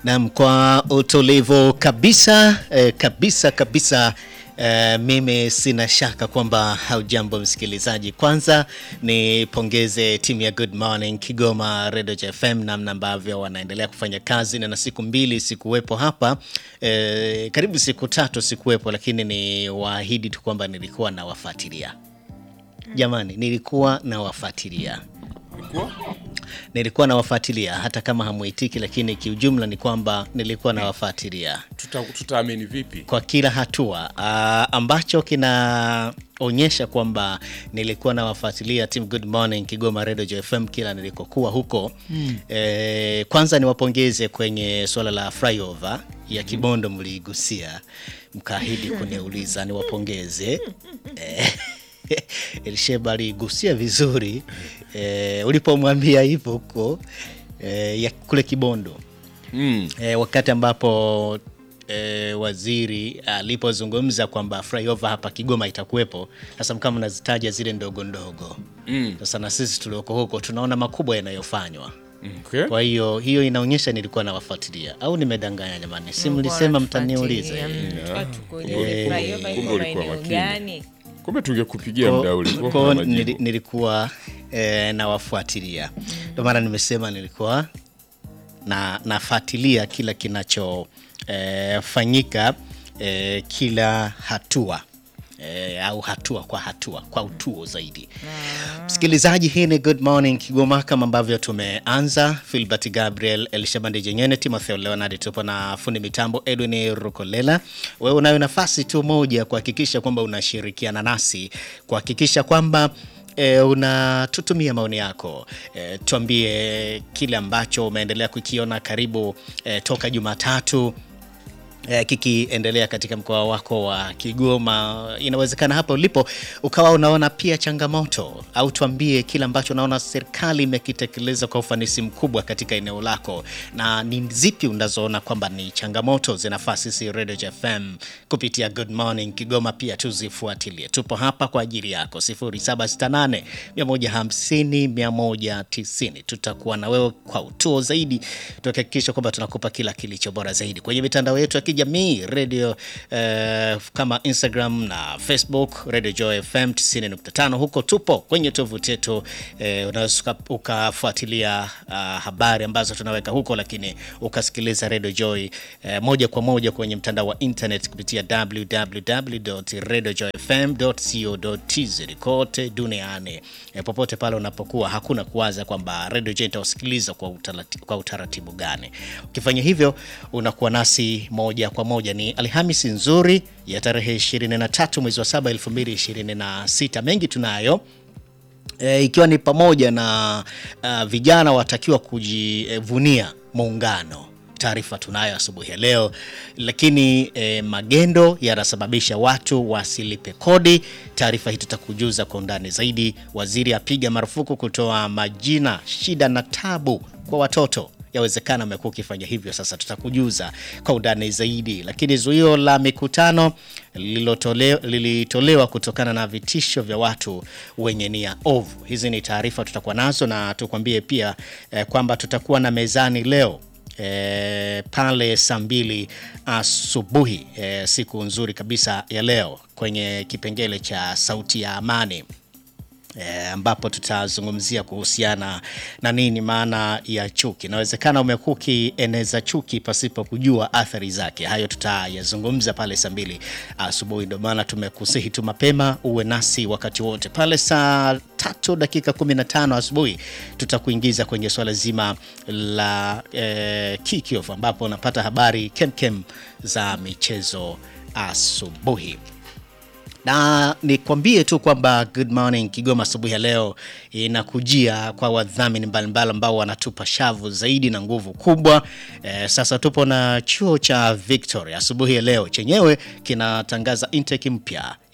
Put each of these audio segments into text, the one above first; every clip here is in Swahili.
Naam, kwa utulivu kabisa eh, kabisa kabisa eh, mimi sina shaka kwamba haujambo msikilizaji. Kwanza nipongeze timu ya Good Morning Kigoma Radio FM namna ambavyo wanaendelea kufanya kazi, na na siku mbili sikuwepo hapa eh, karibu siku tatu sikuwepo, lakini ni waahidi tu kwamba nilikuwa nawafuatilia. Jamani, nilikuwa nawafuatilia Ulikuwa? nilikuwa nawafuatilia hata kama hamuitiki, lakini kiujumla ni kwamba nilikuwa nawafuatilia Tuta, tutaamini vipi? kwa kila hatua uh, ambacho kinaonyesha kwamba nilikuwa nawafuatilia Team Good Morning Kigoma Radio FM kila nilikokuwa huko mm. Eh, kwanza niwapongeze kwenye suala la flyover ya Kibondo, mliigusia mkaahidi kuniuliza, niwapongeze eh, Elisheba aligusia vizuri eh, ulipomwambia hivyo huko eh, ya kule Kibondo Mm. e, wakati ambapo e, waziri alipozungumza kwamba flyover hapa Kigoma itakuwepo. Sasa kama nazitaja zile ndogo ndogo Mm. sasa na sisi tulioko huko tunaona makubwa yanayofanywa. Okay. Kwa hiyo hiyo inaonyesha nilikuwa nawafuatilia, au nimedanganya jamani? Si mlisema mtaniuliza Kumbe ulikuwa makini. Kumbe tungekupigia muda ule. Kwa- Kwa kwa majibu. nili- nilikuwa e, nawafuatilia, ndio maana nimesema nilikuwa na nafuatilia kila kinachofanyika e, kila hatua e, au hatua kwa hatua kwa utuo zaidi. Msikilizaji, hii ni Good Morning Kigoma kama ambavyo tumeanza. Filbert Gabriel, Elishabandi Jenyene, Timotheo Leonard, tupo na fundi mitambo Edwin Rukolela. Wewe unayo nafasi tu moja kuhakikisha kwamba unashirikiana nasi kuhakikisha kwamba E, unatutumia maoni yako e, tuambie kile ambacho umeendelea kukiona karibu e, toka Jumatatu eh, kikiendelea katika mkoa wako wa Kigoma. Inawezekana hapo ulipo ukawa unaona pia changamoto, au tuambie kile ambacho unaona serikali imekitekeleza kwa ufanisi mkubwa katika eneo lako, na ni zipi unazoona kwamba ni changamoto zinafaa sisi Radio FM kupitia Good Morning Kigoma pia tuzifuatilie. Tupo hapa kwa ajili yako 0768 150 190. Tutakuwa na wewe kwa utuo zaidi, tuhakikisha kwamba tunakupa kila kilicho bora zaidi kwenye mitandao yetu ya kijamii radio eh, kama Instagram na Facebook Radio Joy FM 90.5. Huko tupo kwenye tovuti yetu eh, unaweza uka- ukafuatilia ah, habari ambazo tunaweka huko, lakini ukasikiliza Radio Joy eh, moja kwa moja kwenye mtandao wa internet kupitia www.radiojoyfm.co.tz kote duniani eh, popote pale unapokuwa, hakuna kuwaza kwamba Radio Joy itawasikiliza kwa, utarati- kwa utaratibu gani. Ukifanya hivyo unakuwa nasi moja kwa moja. Ni Alhamisi nzuri ya tarehe 23 mwezi wa 7 2026. Mengi tunayo e, ikiwa ni pamoja na uh, vijana watakiwa kujivunia muungano. Taarifa tunayo asubuhi ya leo, lakini e, magendo yanasababisha watu wasilipe kodi. Taarifa hii tutakujuza kwa undani zaidi. Waziri apiga marufuku kutoa majina, shida na tabu kwa watoto yawezekana umekuwa ukifanya hivyo, sasa tutakujuza kwa undani zaidi. Lakini zuio la mikutano lililotole- lilitolewa kutokana na vitisho vya watu wenye nia ovu. Hizi ni taarifa tutakuwa nazo, na tukwambie pia eh, kwamba tutakuwa na mezani leo E, pale saa mbili asubuhi e, siku nzuri kabisa ya leo kwenye kipengele cha sauti ya amani e, ambapo tutazungumzia kuhusiana na nini maana ya chuki. Inawezekana umekuwa ukieneza chuki pasipo kujua athari zake. Hayo tutayazungumza pale saa mbili asubuhi, ndio maana tumekusihi tu mapema uwe nasi wakati wote. Pale saa tatu dakika 15 asubuhi tutakuingiza kwenye swala zima la eh, kickoff ambapo unapata habari kemkem za michezo asubuhi na nikwambie tu kwamba Good Morning Kigoma asubuhi ya leo inakujia kwa wadhamini mbalimbali ambao wanatupa shavu zaidi na nguvu kubwa. E, sasa tupo na chuo cha Victoria asubuhi ya leo, chenyewe kinatangaza intake mpya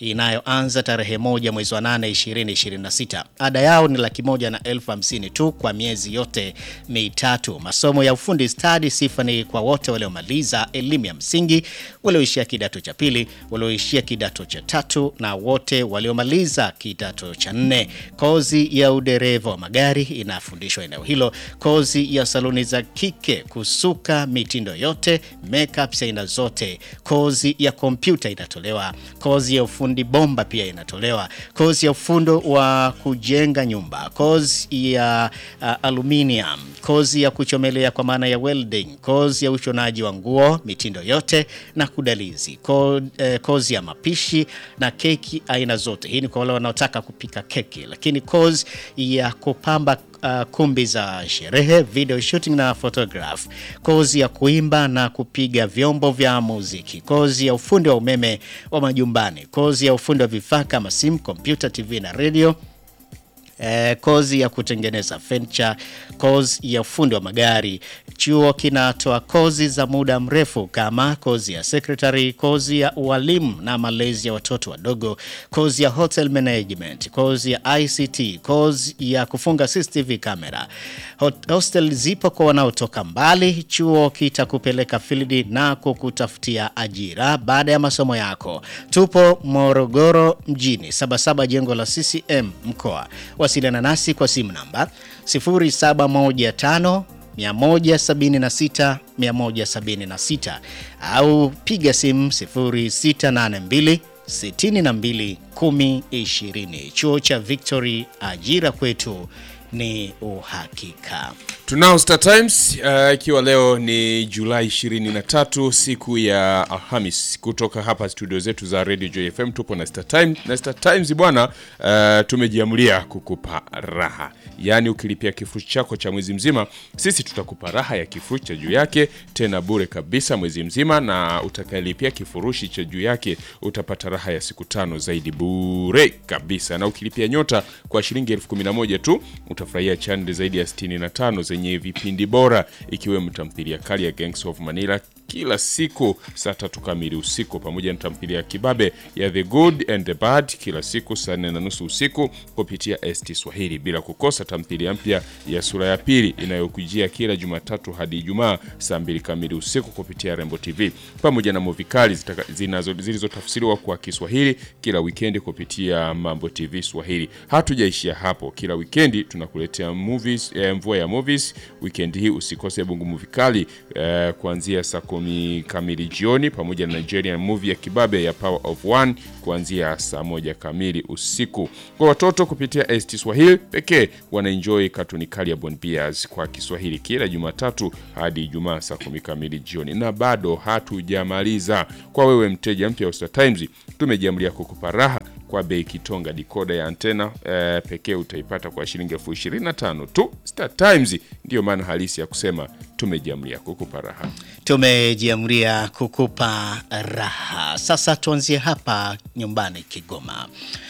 inayoanza tarehe moja mwezi wa 8 2026. Ada yao ni laki moja na elfu hamsini tu kwa miezi yote mitatu. Masomo ya ufundi stadi sifa ni kwa wote waliomaliza elimu ya msingi, walioishia kidato cha pili, walioishia kidato cha tatu na wote waliomaliza kidato cha nne. Kozi ya udereva wa magari inafundishwa eneo hilo, kozi ya saluni za kike, kusuka mitindo yote, makeup aina zote, kozi ya kompyuta inatolewa, kozi ya ufundi bomba pia inatolewa, kozi ya ufundo wa kujenga nyumba, kozi ya uh, aluminium, kozi ya kuchomelea kwa maana ya welding, kozi ya ushonaji wa nguo mitindo yote na kudalizi, ko, eh, kozi ya mapishi na keki aina zote. Hii ni kwa wale wanaotaka kupika keki, lakini kozi ya kupamba uh, kumbi za sherehe, video shooting na photograph, kozi ya kuimba na kupiga vyombo vya muziki, kozi ya ufundi wa umeme wa majumbani, kozi ya ufundi wa vifaa kama simu, kompyuta, TV na radio Eh, kozi ya kutengeneza furniture, kozi ya ufundi wa magari. Chuo kinatoa kozi za muda mrefu kama kozi ya secretary, kozi ya ualimu na malezi ya watoto wadogo, kozi ya hotel management, kozi ya ICT, kozi ya kufunga CCTV camera. Hot- Hostel zipo kwa wanaotoka mbali. Chuo kitakupeleka field na kukutafutia ajira baada ya masomo yako. Tupo Morogoro mjini, Sabasaba, jengo la CCM mkoa. Wasiliana nasi kwa simu namba 0715 176 176 au piga simu 0682 62 10 20. Chuo cha Victory, ajira kwetu ni uhakika. Tunao Star Times uh, ikiwa leo ni Julai 23 siku ya Alhamis, kutoka hapa studio zetu za Radio Joy FM tupo na Star Times. Na Star Times bwana, uh, tumejiamulia kukupa raha, yaani ukilipia kifurushi chako cha mwezi mzima, sisi tutakupa raha ya kifurushi cha juu yake tena bure kabisa mwezi mzima, na utakayelipia kifurushi cha juu yake utapata raha ya siku tano zaidi bure kabisa, na ukilipia nyota kwa shilingi elfu kumi na moja tu utafurahia chaneli zaidi ya 65 zenye vipindi bora ikiwemo tamthilia kali ya Gangs of Manila kila siku saa tatu kamili usiku pamoja na tamthilia ya kibabe ya The Good and the Bad kila siku saa nne na nusu usiku kupitia ST Swahili, bila kukosa tamthilia mpya ya sura ya pili inayokujia kila Jumatatu hadi Ijumaa saa mbili kamili usiku kupitia Rembo TV pamoja na movie kali zitaka- zinazo- zilizotafsiriwa kwa Kiswahili kila wikendi kupitia Mambo TV Swahili. Hatujaishia hapo, kila wikendi tunakuletea movies, eh, mvua ya movies. Wikendi hii usikose Bungu movie kali eh, kuanzia saa kumi kamili jioni pamoja na Nigerian movie ya kibabe ya Power of One kuanzia saa moja kamili usiku. Kwa watoto kupitia ST Swahili pekee wanaenjoy katuni kali ya Bon Bears kwa Kiswahili kila Jumatatu hadi Ijumaa saa kumi kamili jioni, na bado hatujamaliza. Kwa wewe mteja mpya wa Star Times, tumejiamulia kukupa raha kwa bei kitonga. Dikoda ya antena eh, pekee utaipata kwa shilingi elfu ishirini na tano tu. Star Times ndiyo maana halisi ya kusema tumejiamulia kukupa raha. Tumejiamulia kukupa raha. Sasa tuanzie hapa nyumbani Kigoma.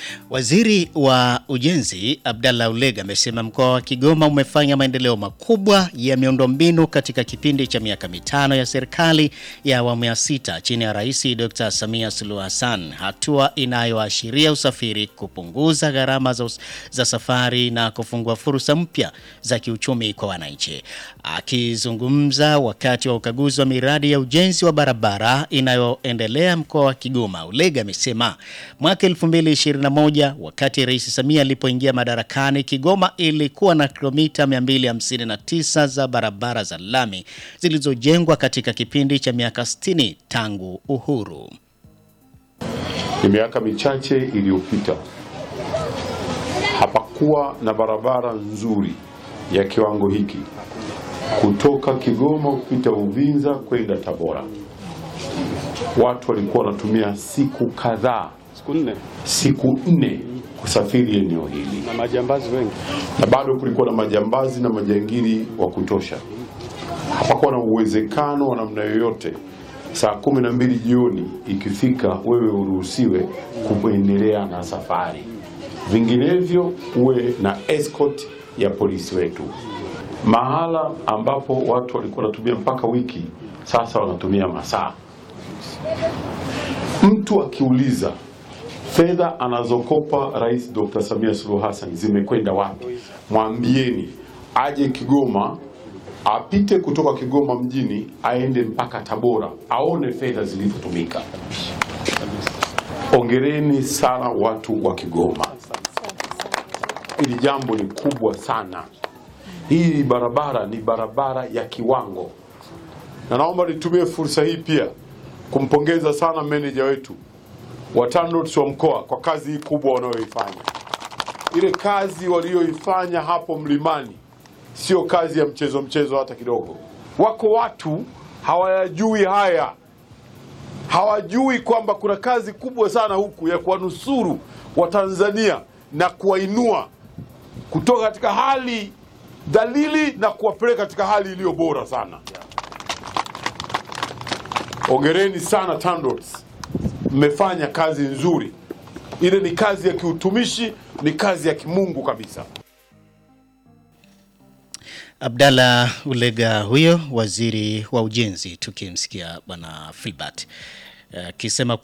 Waziri wa Ujenzi Abdallah Ulega amesema mkoa wa Kigoma umefanya maendeleo makubwa ya miundombinu katika kipindi cha miaka mitano ya serikali ya awamu ya sita chini ya Rais Dr. Samia Suluhu Hassan, hatua inayoashiria usafiri, kupunguza gharama za, us- za safari na kufungua fursa mpya za kiuchumi kwa wananchi. Akizungumza wakati wa ukaguzi wa miradi ya ujenzi wa barabara inayoendelea mkoa wa Kigoma, Ulega amesema mwaka 2021 wakati Rais Samia alipoingia madarakani, Kigoma ilikuwa na kilomita 259 za barabara za lami zilizojengwa katika kipindi cha miaka 60 tangu uhuru. Ni miaka michache iliyopita hapakuwa na barabara nzuri ya kiwango hiki kutoka Kigoma kupita Uvinza kwenda Tabora. Watu walikuwa wanatumia siku kadhaa, siku nne siku nne kusafiri eneo hili, na majambazi wengi. na bado kulikuwa na majambazi na majangili wa kutosha. Hapakuwa na uwezekano wa namna yoyote saa kumi na mbili jioni ikifika wewe uruhusiwe kuendelea na safari, vinginevyo uwe na escort ya polisi wetu. Mahala ambapo watu walikuwa wanatumia mpaka wiki, sasa wanatumia masaa. Mtu akiuliza Fedha anazokopa Rais Dr. Samia Suluhu Hassan zimekwenda wapi? Mwambieni aje Kigoma, apite kutoka Kigoma mjini aende mpaka Tabora aone fedha zilivyotumika. Ongereni sana watu wa Kigoma, hili jambo ni kubwa sana. Hii barabara ni barabara ya kiwango, na naomba nitumie fursa hii pia kumpongeza sana meneja wetu wa TANROADS wa mkoa kwa kazi hii kubwa wanayoifanya. Ile kazi walioifanya hapo mlimani sio kazi ya mchezo mchezo hata kidogo. Wako watu hawayajui haya, hawajui kwamba kuna kazi kubwa sana huku ya kuwanusuru Watanzania na kuwainua kutoka katika hali dhalili na kuwapeleka katika hali iliyo bora sana. Ongereni sana TANROADS, mmefanya kazi nzuri. Ile ni kazi ya kiutumishi, ni kazi ya kimungu kabisa. Abdalla Ulega huyo waziri wa ujenzi, tukimsikia bwana Filbert akisema